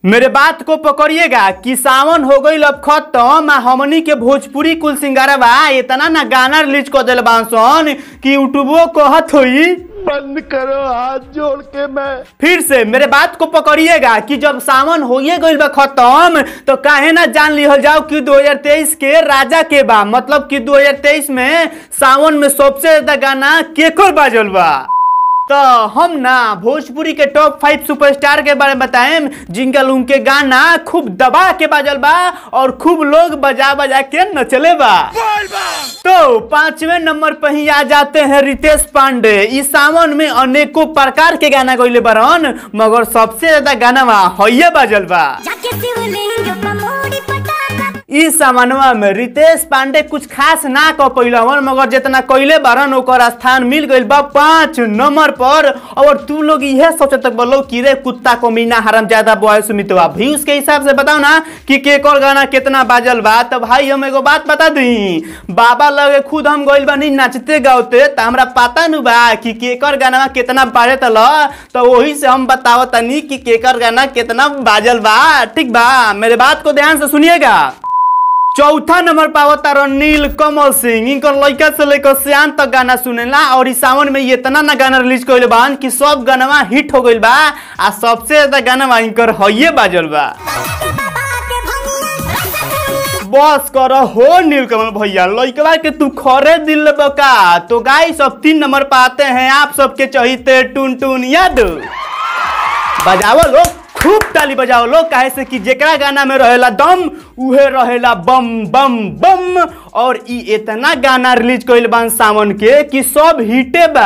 मेरे बात को पकड़िएगा कि सावन हो गई अब खत्म आ हमनी के भोजपुरी कुल सिंगारवा इतना ना गाना रिलीज कर दिल बांसन कि यूट्यूबो कहत होई बंद करो हाथ जोड़ के मैं फिर से मेरे बात को पकड़िएगा कि जब सावन होइए गइल बा खत्म तो काहे ना जान लिहल जाओ कि 2023 के राजा के बा मतलब कि 2023 में सावन में सबसे ज्यादा गाना केकर बाजल बा तो हम ना भोजपुरी के टॉप फाइव सुपरस्टार के बारे में बताएं जिनका उनके गाना खूब दबा के बाजल बा और खूब लोग बजा बजा के नचले बा तो पांचवें नंबर पर ही आ जाते हैं रितेश पांडे इस सावन में अनेकों प्रकार के गाना गइले बरन मगर सबसे ज्यादा गाना बा हइये बाजल बा जाके शिवलिंग पर मोड़ी पटाखा इस सामानवा में रितेश पांडे कुछ खास ना कर पैलवन मगर जितना कैले बारन ओकर स्थान मिल गइल बा पांच नंबर पर और तू लोग यह सोचत बोलो कि रे कुत्ता को मीना हरम ज्यादा बॉय सुमितवा व्यूज के हिसाब से बताओ ना कि केकर गाना कितना बाजल बा तो भाई हम एगो बात बता दी बाबा लगे खुद हम गइल बानी नाचते गावते तो हमरा पता नु बा कि केकर गाना कितना बाजे तल तो वही से हम बतावत तनी कि केकर गाना कितना बाजल बा ठीक बा मेरे बात को ध्यान से सुनिएगा चौथा नंबर पावता रह नील कमल सिंह इनकर लड़का से लेकर सियान तक गाना सुनेला और इस सावन में ये इतना ना गाना रिलीज कइले बान कि सब गाना हिट हो गइल बा आ सबसे ज्यादा गाना इनकर हइये बाजल बा के बाबा के भंगिया बस कर हो नीलकमल भैया लड़कवा के तू खरे दिल बका तो गाइस सब तीन नंबर पर आते हैं आप सबके चहिते टुन टुन यादव बजाओ लोग खूब ताली बजाओ लोग काहे से कि जेकरा गाना में रहेला दम उहे रहेला बम बम बम और ई इतना गाना रिलीज कइल बान सावन के कि सब हिटे बा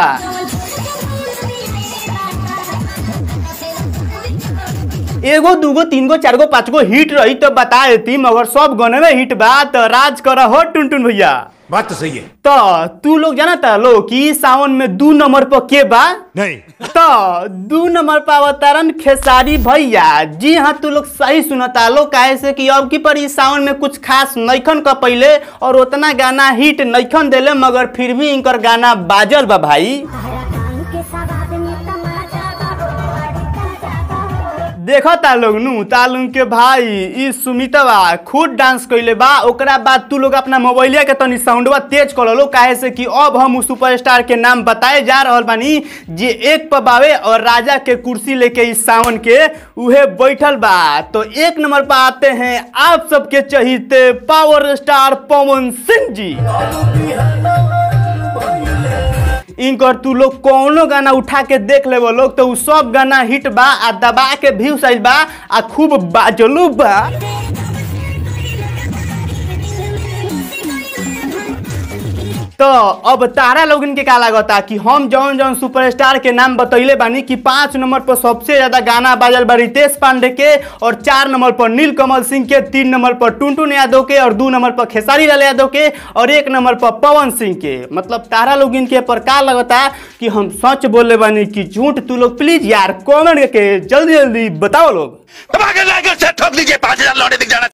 एगो दूगो तीन गो चार गो पाँच गो हिट रही तो बता देती मगर सब गाने में हिट बा तो राज कर हो टुन टुन भैया बात तो सही है तो तू लोग जानता लो कि सावन में दू नंबर पर के बा नहीं तो दू नंबर पर अवतरण खेसारी भैया जी हाँ तू लोग सही सुनता लो काहे से कि अब की पर इस सावन में कुछ खास नैखन का पहले और उतना गाना हिट नैखन देले मगर फिर भी इनकर गाना बाजल बा भाई हरा कान के सवाद में तमाचा बाबू अड़का जाता हो देखो तालोग नु तालुंग के भाई ई सुमितवा खुद डांस कइले बा ओकरा बाद तू लोग अपना मोबाइलिया के तनी साउंडवा तेज कर लो काहे से कि अब हम उस सुपरस्टार के नाम बताए जा रहल बानी जे एक पर बावे और राजा के कुर्सी लेके इस सावन के उहे बैठल बा तो एक नंबर पर आते हैं आप सबके चहीते पावर स्टार पवन सिंह जी इनकर तू लोग कौनो गाना उठा के देख लेबो लोग तो उ सब गाना हिट बा आ दबा के व्यू साइज बा आ खूब बाजलू बा तो अब तारा लोगन के का लागता कि हम जौन जौन सुपरस्टार के नाम बतैले बानी कि पाँच नंबर पर सबसे ज्यादा गाना बाजल बा रितेश पांडे के और चार नंबर पर नील कमल सिंह के तीन नंबर पर टुनटुन यादव के और दो नंबर पर खेसारी लाल यादव के और एक नंबर पर पवन सिंह के मतलब तारा लोगन के पर का लगता कि हम सच बोले बानी कि झूठ तू लोग प्लीज यार कमेंट के जल्दी जल्दी बताओ लोग दबा के लाइक और शेयर ठोक दीजिए पाँच हजार लौटे दिख जाना